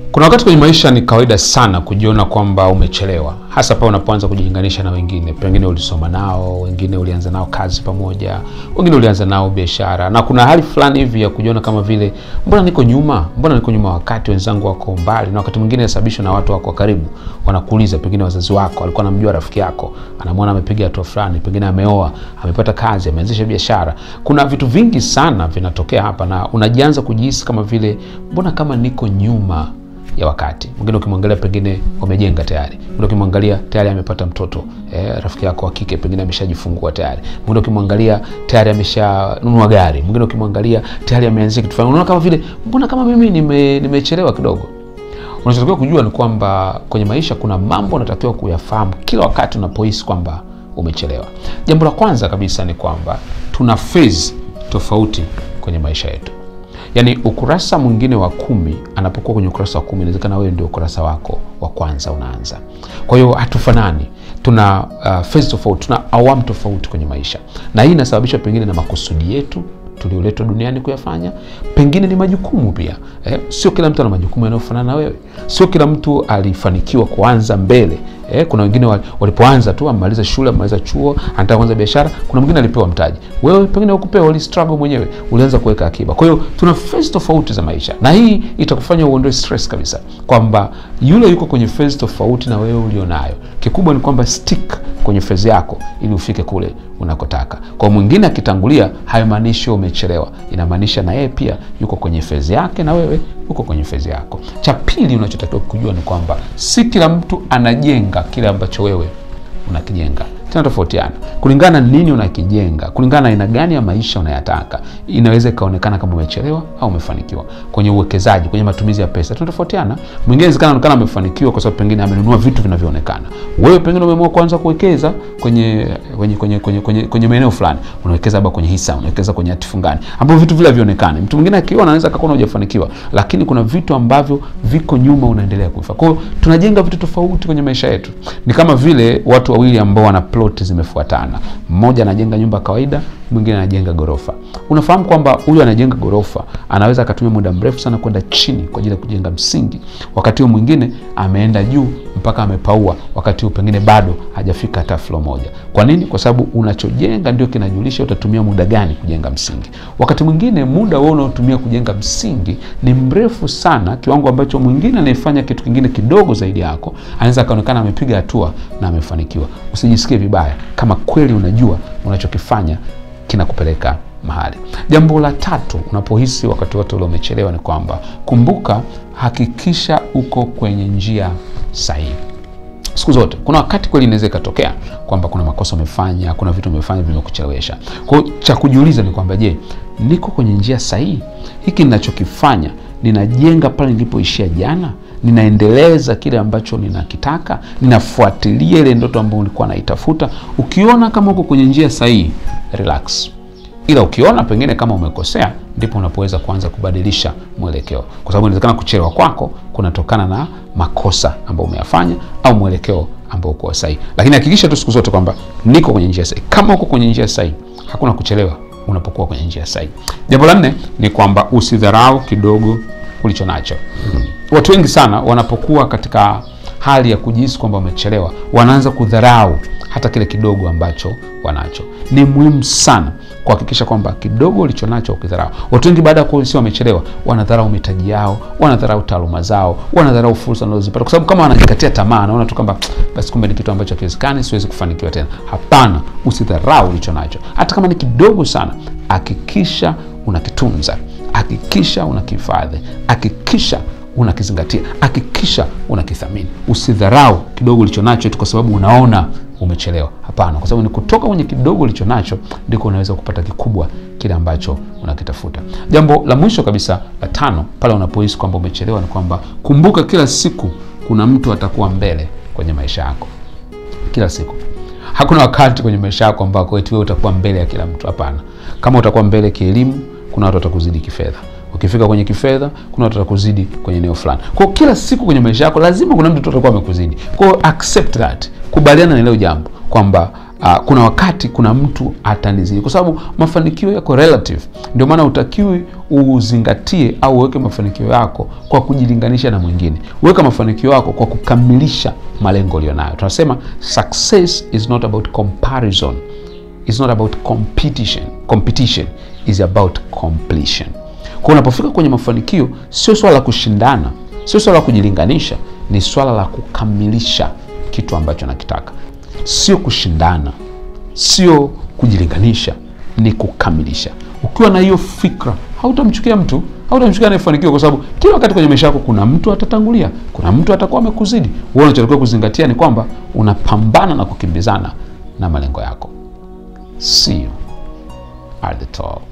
Kuna wakati kwenye maisha ni kawaida sana kujiona kwamba umechelewa, hasa pale unapoanza kujilinganisha na wengine. Pengine ulisoma nao, wengine ulianza nao kazi pamoja, wengine ulianza nao biashara, na kuna hali fulani hivi ya kujiona kama vile mbona niko nyuma, mbona niko nyuma wakati wenzangu wako mbali. Na wakati mwingine inasababishwa na watu wako karibu, wanakuuliza, pengine wazazi wako, alikuwa anamjua rafiki yako, anamwona amepiga hatua fulani, pengine ameoa, amepata kazi, ameanzisha biashara. Kuna vitu vingi sana vinatokea hapa, na unajianza kujihisi kama vile mbona kama niko nyuma ya wakati. Mwingine ukimwangalia pengine wamejenga tayari, mwingine ukimwangalia tayari amepata mtoto eh, rafiki yako wa kike pengine ameshajifungua tayari, mwingine ukimwangalia tayari ameshanunua gari, mwingine ukimwangalia tayari ameanzia kitu fulani. Unaona kama vile mbona kama mimi nime, nimechelewa kidogo. Unachotakiwa kujua ni kwamba kwenye maisha kuna mambo unatakiwa kuyafahamu kila wakati unapohisi kwamba umechelewa. Jambo la kwanza kabisa ni kwamba tuna phase tofauti kwenye maisha yetu. Yaani ukurasa mwingine wa kumi anapokuwa kwenye ukurasa wa kumi inawezekana wewe ndio ukurasa wako wa kwanza unaanza. Kwa hiyo hatufanani, tuna uh, phase tofauti, tuna awamu tofauti kwenye maisha, na hii inasababishwa pengine na makusudi yetu tulioletwa duniani kuyafanya, pengine ni majukumu pia. Eh, sio kila mtu ana majukumu yanayofanana na wewe, sio kila mtu alifanikiwa kuanza mbele. Eh, kuna wengine walipoanza tu amaliza shule amaliza chuo anataka kuanza biashara. Kuna mwingine alipewa mtaji, wewe pengine ukupewa, uli struggle mwenyewe, ulianza kuweka akiba. Kwa hiyo tuna phase tofauti za maisha, na hii itakufanya uondoe stress kabisa, kwamba yule yuko kwenye phase tofauti na wewe ulionayo. Kikubwa ni kwamba stick kwenye phase yako ili ufike kule unakotaka. Kwa mwingine akitangulia, haimaanishi umechelewa, inamaanisha na yeye pia yuko kwenye phase yake na wewe uko kwenye phase yako. Cha pili unachotakiwa kujua ni kwamba si kila mtu anajenga kile ambacho wewe unakijenga tena tofautiana kulingana nini unakijenga, kulingana na aina gani ya maisha unayataka. Inaweza ikaonekana kama umechelewa au umefanikiwa kwenye uwekezaji, kwenye matumizi ya pesa, tunatofautiana. Mwingine inawezekana anaonekana amefanikiwa kwa sababu pengine amenunua vitu vinavyoonekana. Wewe pengine umeamua kuanza kuwekeza kwenye kwenye kwenye kwenye, kwenye, kwenye maeneo fulani, unawekeza labda kwenye hisa, unawekeza kwenye hati fungani, ambapo vitu vile havionekani. Mtu mwingine akiona anaweza akaona hujafanikiwa, lakini kuna vitu ambavyo viko nyuma, unaendelea kufa. Kwa hiyo tunajenga vitu tofauti kwenye maisha yetu. Ni kama vile watu wawili ambao wana ploti zimefuatana, mmoja anajenga nyumba ya kawaida, mwingine anajenga gorofa. Unafahamu kwamba huyu anajenga gorofa anaweza akatumia muda mrefu sana kwenda chini kwa ajili ya kujenga msingi, wakati huo mwingine ameenda juu mpaka amepaua, wakati huo pengine bado hajafika hata floor moja. Kwa nini? Kwa sababu unachojenga ndio kinajulisha utatumia muda gani kujenga msingi. Wakati mwingine muda wewe unaotumia kujenga msingi ni mrefu sana, kiwango ambacho mwingine anayefanya kitu kingine kidogo zaidi yako anaweza akaonekana amepiga hatua na amefanikiwa. Usijisikie vibaya kama kweli unajua unachokifanya kinakupeleka mahali. Jambo la tatu, unapohisi wakati wote ule umechelewa, ni kwamba kumbuka, hakikisha uko kwenye njia sahihi siku zote. Kuna wakati kweli inaweza ikatokea kwamba kuna makosa umefanya, kuna vitu umefanya vimekuchelewesha. Kwa hiyo cha kujiuliza ni kwamba, je, niko kwenye njia sahihi? Hiki ninachokifanya ninajenga pale nilipoishia jana? Ninaendeleza kile ambacho ninakitaka? Ninafuatilia ile ndoto ambayo ulikuwa naitafuta? Ukiona kama uko kwenye njia sahihi, relax ila ukiona pengine kama umekosea, ndipo unapoweza kuanza kubadilisha mwelekeo, kwa sababu inawezekana kuchelewa kwako kunatokana na makosa ambayo umeyafanya au mwelekeo ambao uko sahihi. Lakini hakikisha tu siku zote kwamba niko kwenye njia sahihi. Kama uko kwenye njia sahihi, hakuna kuchelewa unapokuwa kwenye njia sahihi. Jambo la nne ni kwamba usidharau kidogo ulicho nacho. Watu wengi sana wanapokuwa katika hali ya kujihisi kwamba wamechelewa, wanaanza kudharau hata kile kidogo ambacho wanacho. Ni muhimu sana kuhakikisha kwamba kidogo ulicho nacho ukidharau. Watu wengi baada ya kuhisi wamechelewa, wanadharau mitaji yao, wanadharau taaluma zao, wanadharau fursa wanazozipata, kwa sababu kama wanajikatia tamaa, naona tu kwamba basi, kumbe ni kitu ambacho hakiwezekani, siwezi kufanikiwa tena. Hapana, usidharau ulicho nacho, hata kama ni kidogo sana. Hakikisha unakitunza, hakikisha unakihifadhi, hakikisha unakizingatia, hakikisha unakithamini. Usidharau kidogo ulicho nacho tu kwa sababu unaona umechelewa. Hapana, kwa sababu ni kutoka kwenye kidogo ulicho nacho ndiko unaweza kupata kikubwa kile ambacho unakitafuta. Jambo la mwisho kabisa la tano, pale unapohisi kwamba umechelewa, ni kwamba kumbuka, kila siku kuna mtu atakuwa mbele kwenye maisha yako. Kila siku, hakuna wakati kwenye maisha yako ambako eti wewe utakuwa mbele ya kila mtu. Hapana, kama utakuwa mbele kielimu, kuna watu watakuzidi kifedha ukifika kwenye kifedha kuna watu watakuzidi kwenye eneo fulani. Kwa hiyo kila siku kwenye maisha yako lazima kuna mtu atakuwa amekuzidi. Kwa hiyo accept that, kubaliana na hilo jambo kwamba Uh, kuna wakati kuna mtu atanizidi, kwa sababu mafanikio yako relative. Ndio maana utakiwi uzingatie au uweke mafanikio yako kwa kujilinganisha na mwingine. Weka mafanikio yako kwa kukamilisha malengo ulionayo. Tunasema success is not about comparison, is not about competition. Competition is about completion. Kwa unapofika kwenye mafanikio, sio swala la kushindana, sio swala la kujilinganisha, ni swala la kukamilisha kitu ambacho nakitaka sio kushindana, sio kujilinganisha, ni kukamilisha. Ukiwa na hiyo fikra, hautamchukia mtu, hautamchukia anayefanikiwa, kwa sababu kila wakati kwenye maisha yako kuna mtu atatangulia, kuna mtu atakuwa amekuzidi. Wewe unachotakiwa kuzingatia ni kwamba unapambana na kukimbizana na malengo yako. See you at the top.